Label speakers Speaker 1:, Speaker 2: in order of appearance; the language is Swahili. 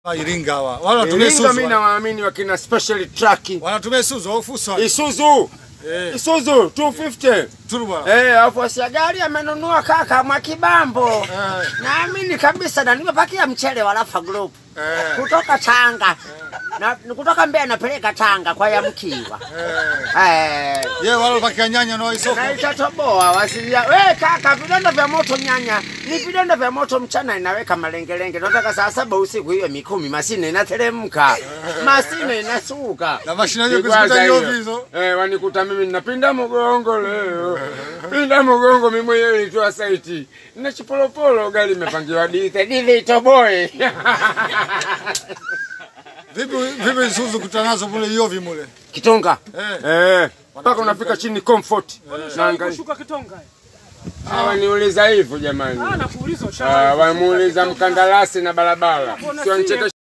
Speaker 1: Iringa hawa. Wala wanatumia
Speaker 2: Iringa mimi
Speaker 1: Isuzu.
Speaker 2: nawaamini wakina special truck.
Speaker 1: Wanatumia Isuzu au Fuso.
Speaker 2: Isuzu.
Speaker 1: Eh,
Speaker 2: Isuzu 250.
Speaker 1: turbo.
Speaker 2: Eh, hapo si gari amenunua kaka Mwakibambo.
Speaker 1: Eh,
Speaker 2: Naamini kabisa na nimepakia mchele wa Rafa Group
Speaker 1: eh,
Speaker 2: kutoka Tanga. Na kutoka Mbeya napeleka Tanga kwa Yamkiwa.
Speaker 1: eh.
Speaker 2: Eh,
Speaker 1: Ye wale wapakia nyanya na isoko.
Speaker 2: na itatoboa wasilia. We kaka, vidonda vya moto nyanya ni vidonda vya moto, mchana inaweka malengelenge. Nataka saa saba usiku hiyo mikumi masine inateremka, masine inasuka
Speaker 1: Na mashine hiyo
Speaker 2: Kikwaza
Speaker 1: kuzikuta
Speaker 2: hiyo.
Speaker 1: nyovi hizo.
Speaker 2: Eh, wanikuta mimi ninapinda mgongo leo, pinda mgongo mimi mwenyewe nilitoa saiti na chipolopolo, gari imepangiwa dite dile itoboe
Speaker 1: Vipi vipi Isuzu kutanazo mule yovi mule.
Speaker 2: Kitonga
Speaker 1: Eh.
Speaker 2: eh, mpaka unafika chini comfort. Naangalia
Speaker 3: kushuka kitonga.
Speaker 2: hawa niuliza hivyo jamani.
Speaker 3: Ah, nakuuliza
Speaker 2: Ah,
Speaker 3: ushawahi.
Speaker 2: wamuuliza mkandarasi na barabara, sio ncheke